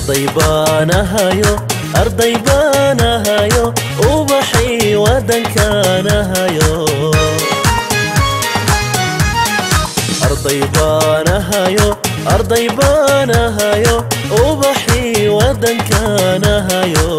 arday baanahayo arday baanahayo ubaxii waddankaanahayo arday baanahayo arday baanahayo ubaxii waddankaanahayo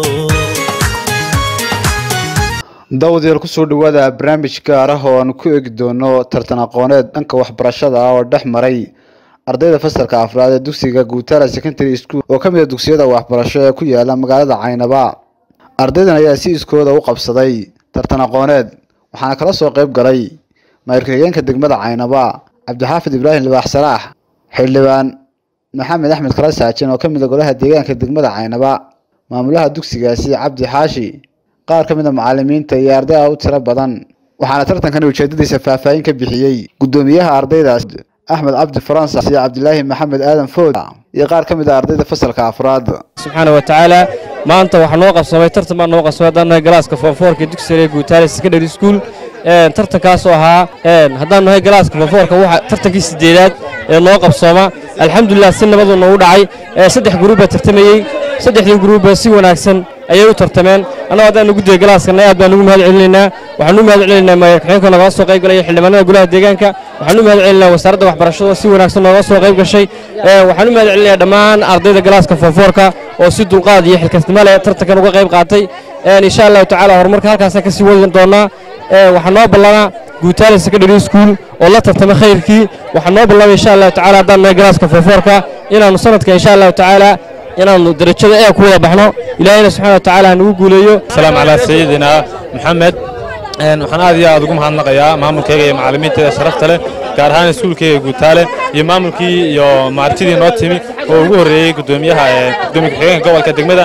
daawadayaal kusoo dhawaada barnaamij gaar ah oo aan ku eegi doono tartan aqooneed dhanka waxbarashada ah oo dhex maray ardayda fasalka afraad ee dugsiga guutara secondary school oo ka mid a dugsiyada waxbarasho ee ku yaala magaalada caynaba ardaydan ayaa si iskooda u qabsaday tartan aqooneed waxaana kala soo qayb galay maayirka xigeenka degmada caynaba cabdixaafid ibraahim libaax salaax xildhibaan maxamed axmed kala saajin oo ka mid a golaha deegaanka degmada caynaba maamulaha dugsigaasi cabdi xaashi qaar ka mid a macalimiinta iyo arday ah u tiro badan waxaana tartankani ujeedadiisa faahfaahin ka bixiyey guddoomiyaha ardaydaas axmed cabdi faransa iyo cabdilaahi maxamed aadan food iyo qaar ka mid a ardayda fasalka afraad subxaana wa tacaala maanta waxaa noo qabsamay tartan baa noo qabsamay haddaan nahay galaaska foonfoorka dugsiga guutaale secondary school tartankaasoo ahaa haddaan nahay galaaska foonfoorka waxa tartankii sideedaad ee noo qabsooma alxamdulilah si nabadu noogu dhacay saddex gruub baa tartamayey saddexdii gruubba si wanaagsan ayay u tartameen annago haddaan ugu dayay galaaskana aad baan ugu mahad celinaynaa waxaan u mahad celinaynaa maayarkaxeenka nogala soo qayb galaya xildhibaanada golaha deegaanka waxaan u mahad celinaynaa wasaaradda waxbarashada si wanaagsan nooga soo qayb gashay waxaan u mahad celinayaa dhammaan ardayda galaaska foonfoorka oo si dulqaad iyo xilkasnimo leh tartankan uga qayb qaatay insha allahu tacaala horumarka halkaasaan kasii wadi doonaa waxaa noo ballanaa guutaale secondary school oo la tartamay khayrkii waxaa noo ballamay insha allahu tacaala haddaan nahay galaaska foonfoorka inaannu sanadka insha allahu tacaala inaannu darajada ee ku wada baxno ilaahayna subxana wa tacaala nagu guuleeyo asalaamu calaa sayidina maxamed waxaan aad iyo aad ugu mahadnaqayaa maamulkayga iyo macallimiinteeda sharafta leh gaar ahaan iskuulkayga guutaale iyo maamulkii iyo maartidii noo timi oo ugu horreeyey guddoomiyaha gudoomiya ku-xigeenka gobolka degmada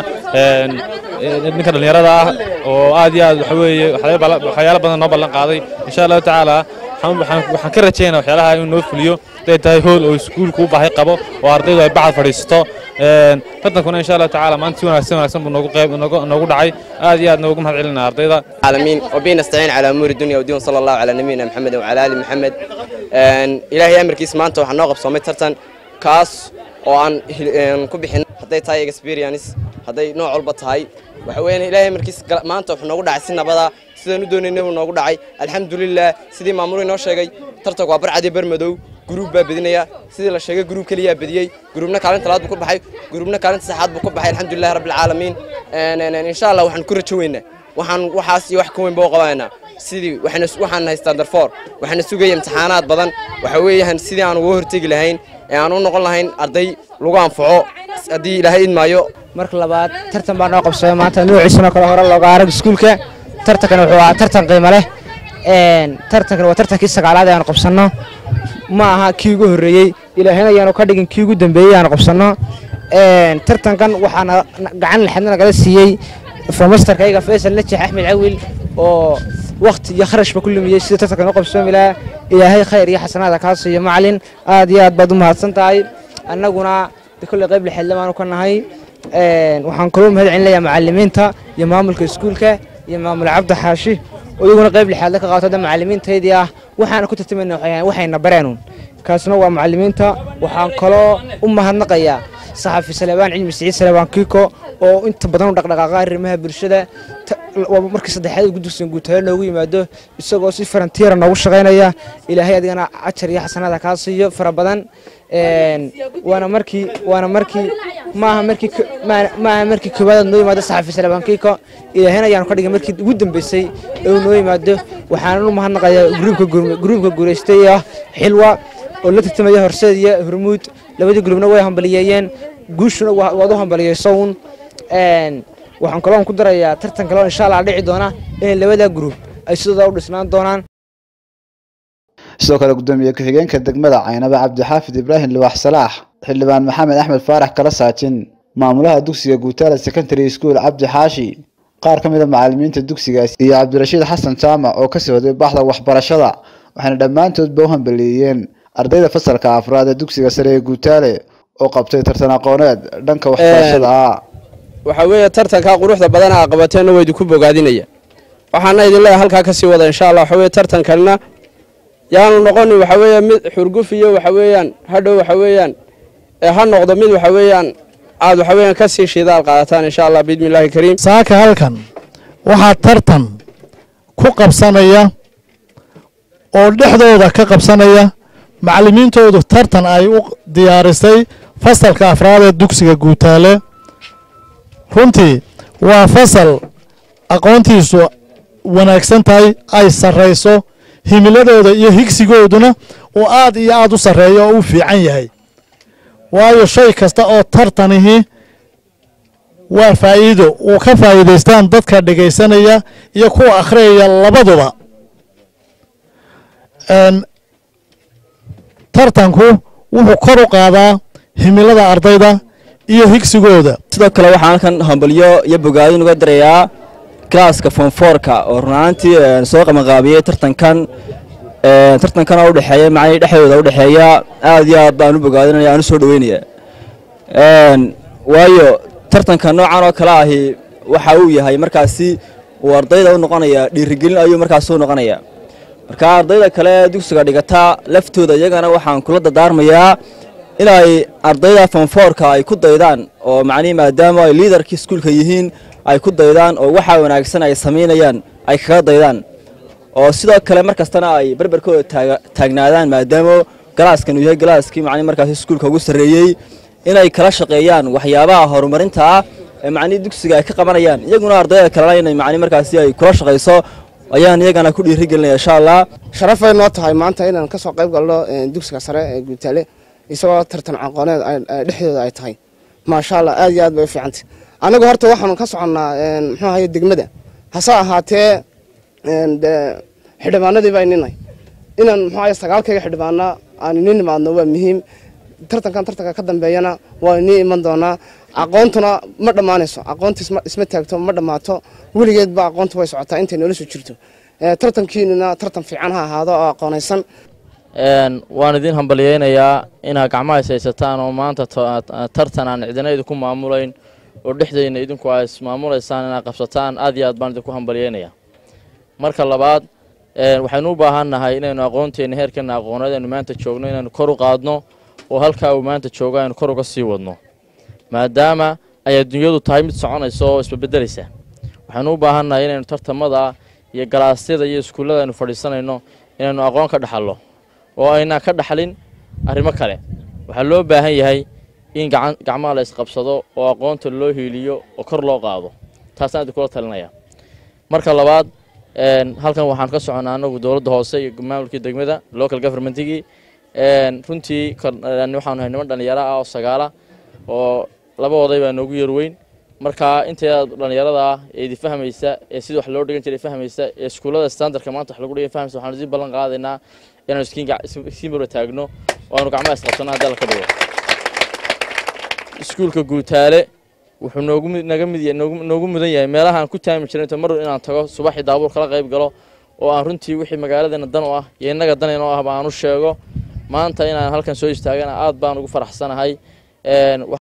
ninka dhallinyarada ah oo aad iyo aad waxa weeye waxyaalo badan noo ballan qaaday insha allahu tacaala waxaan ka rajaynaa waxyaalaha inuu noo fuliyo haday tahay hool oo iskuulku u baahay qabo oo ardaydu ay bacad fadhiisato tartankuna insha allahu tacaala maanta si wanaagsan wanaagsan buu noogu qayb noogu dhacay aad iyo aad noogu mahad celinaa ardayda العالمين وبه نستعين على امور الدنيا والدين صلى الله على نبينا محمد وعلى ال محمد ilaahay amarkiis maanta waxaa noo qabsoomay tartan kaas oo aan ku bixin hadday tahay experience hadday nooc walba tahay waxa weeyaan ilaahay amarkiis maanta wuxuu noogu dhacay si nabada sidaan u doonaynay buu noogu dhacay alxamdulilah sidii maamulu inoo sheegay tartanku waa barcadi barmadow gruub baa bedinaya sidii la sheegay gruub keliyaa bediyey gruubna kaalinta labaad buu ku baxay gruubna kaalinta saxaad buu ku baxay alxamdulilah rabbil caalamiin insha allah waxaan ku rajo weynaa waxaan waxaas iyo wax ka weyn baa u qabanayna sidii waxaan haystaa darfoor waxaana sugaya imtixaanaad badan waxa weeyaan sidii aan uga hortegi lahayn ee aan u noqon lahayn arday lagu anfaco haddii ilaahay idmaayo marka labaad tartan baa noo qabsamay maanta nuuciisana kale hore looga arag iskuulka tartankana wuxuu ahaa tartan qiimo leh tartankan waa tartankii sagaalaad ee aan qabsanno ma aha kii ugu horreeyey ilaahayna ayaanu ka dhigin kii ugu dambeeyey aan qabsanno tartankan waxaana gacan lexadna nagala siiyey fomastarkayga faysal najax axmed cawil oo wakti iyo kharashba ku lumiyey sida tartankan u qabsoomi lahaa ilaahay khayr iyo xasanaada kaa siiyo macalin aad iyo aad baad u mahadsan tahay annaguna kolley qayb lixeedle baanu ka nahay waxaan kaloo mahad celinayaa macalimiinta iyo maamulka iskuulka iyo maamul cabdi xaashi oo iyaguna qayb lixaadle ka qaato hadda macalimiintaydii ah waxaana ku tartamayna waxayna bareenun kaasna waa macalimiinta waxaan kaloo u mahadnaqayaa saxafi salebaan cilmi siciid salebaan kiiko oo inta badan u dhaqdhaqaaqa arrimaha bulshada markii saddexaad gudugsan guutaale noogu yimaado isagoo si farantiira noogu shaqaynaya ilaahay adigana ajar iyo xasanaada kaa siiyo fara badan waana markii waana markii maaha markii maaha markii koowaad noo yimaado saxafi salebaan kiiko ilaahayna ayaanu ka dhigay markii ugu dambeysay oo noo yimaado waxaanan u mahadnaqayaa gruubka gruubka guulaystay ah xilwa oo la tartamaya horseed iyo hormuud labadii gruubna way hambaliyeeyeen guushuna waad u hambaliyeysown waxaan kaloo ku darayaa tartan kaloo insha allah dhici doona inay labada gruub ay sidooda u dhisnaan doonaan sidoo kale guddoomiye ku-xigeenka degmada caynaba cabdixaafid ibraahim liwaax salaax xildhibaan maxamed axmed faarax kala saajin maamulaha dugsiga guutaale secondary school cabdi xaashi qaar ka mid a macalimiinta dugsigaasi iyo cabdirashiid xasan jaamac oo ka socday baxda waxbarashada waxayna dhammaantoodba u hambaliyeeyeen ardayda fasalka afraad ee dugsiga sare ee guutaale oo qabtay tartan aqooneed dhanka waxbarashada ah waxaa weeye tartankaa quruxda badan aa qabateenna waa idinku bogaadinaya waxaana idin leeyahay halkaa ka sii wada insha allah waxa weye tartankanna yaanu noqonin waxa weeye mid xurguf iyo waxa weeyaan hadhow waxa weeyaan ee ha noqdo mid waxa weeyaan aad waxa weeyaan ka sii shidaal qaadataan insha allah biidmi illaahi kariim saaka halkan waxaa tartan ku qabsanaya oo dhexdooda ka qabsanaya macallimiintoodu tartan ay u diyaarisay fasalka afraad ee dugsiga guutaale runtii waa fasal aqoontiisu wanaagsan tahay ay sarrayso himiladooda iyo higsigooduna uu aad iyo aad u sarreeyo oo u fiican yahay waayo shay kasta oo tartanihi waa faa'iido uu ka faa'iidaystaan dadka dhegaysanaya iyo kuwa akhriyaya labaduba tartanku wuxuu kor u qaadaa himilada ardayda iyo higsigooda sidoo kale waxaan halkan hambalyo iyo bogaadin uga dirayaa galaaska fonfoorka oo runaantii soo qabanqaabiyey tartankan tartankan oo udhexeeya macnihii dhexdooda udhexeeya aad iyo aad baan u bogaadinaya aan u soo dhaweynaya waayo tartanka noocan oo kale ahi waxa uu yahay markaasi uu ardayda u noqonaya dhiirigelin ayuu markaasi u noqonaya marka ardayda kale dugsiga dhigata laftooda iyagana waxaan kula dardaarmayaa inay ardayda fonfoorka ay ku daydaan oo macnihi maadaama ay liidarkii iskuulka yihiin ay ku daydaan oo waxa wanaagsan ay samaynayaan ay kaga daydaan oo sidoo kale mar kastana ay berberkooda taagnaadaan maadaama galaaskan uu yahay galaaskii macnihi markaasi iskuulka ugu sarreeyey inay kala shaqeeyaan waxyaabaha horumarinta ah ee macnihi dugsiga ay ka qabanayaan iyaguna ardayda kalena inay macnihi markaasi ay kula shaqayso ayaan iyagana ku dhiirigelinaya insha allah sharafay noo tahay maanta inaan ka soo qayb galno dugsiga sare ee guutaale isagoo tartan aqooneed dhexdooda ay tahay maasha allah aad iyo aad bay u fiicantay anagu horta waxaanu ka soconnaa muxuu ahaye degmada hase ahaatee xildhibaanadii baa ninay inaan muxuu ahaye sagaalkayga xildhibaana aan inin nimaadno waa muhiim tartankan tartanka ka dambeeyana waa inii iman doonaa aqoontuna ma dhammaanayso aqoonta isma taagto ma dhammaato weligeedba aqoonta way socotaa intay noloshu jirto tartankiinuna tartan fiican ha ahaado oo aqoonaysan waan idin hambalyeynayaa inaad gacmaha is haysataan oo maanta tartan aan cidina idinku maamulayn oo dhexdeyna idinku aa ismaamulaysaan inaad qabsataan aad iyo aad baan idinku hambalyeynayaa marka labaad waxaynu u baahan nahay inaynu aqoonteena heerkeena aqooneed aynu maanta joogno inaynu kor u qaadno oo halkaa uu maanta joogo aynu kor uga sii wadno maadaama ay adduunyadu tahay mid soconaysa oo isbabedelaysa waxaynu u baahan nahay inaynu tartamada iyo galaasyada iyo iskuullada aynu fadhiisanayno inaynu aqoon ka dhaxallo oo aynaan ka dhaxlin arrimo kale waxaa loo baahan yahay in gacmaha la isqabsado oo aqoonta loo hiiliyo oo kor loo qaado taasaan idinkula talinaya marka labaad halkan waxaan ka soconnaa anagu dowladda hoose iyo maamulkii degmada local governmentigii runtii waxaanu nahay niman dhallinyaro ah oo sagaala oo laba oday baa noogu yarweyn marka intayda dhallinyarada ah ee idi fahmaysa ee sida wax loo dhigan jiray fahmaysa ee iskuullada standardka maanta wax lagu dhigan fahmaysa waxaanu sii ballan qaadaynaa inaanu iskiin mara taagno oo aanu gacmaha isqabsanno haddii alla ka dhigo iskuulka guutaale wuxuu noogu naga mid noogu mudan yahay meelahaan ku taami jiray inta mar inaan tago subaxii daabuur kala qayb galo oo aan runtii wixii magaaladeena dan u ah iyo innaga dan inoo ahba aan u sheego maanta inaan halkan soo istaagana aad baan ugu faraxsanahay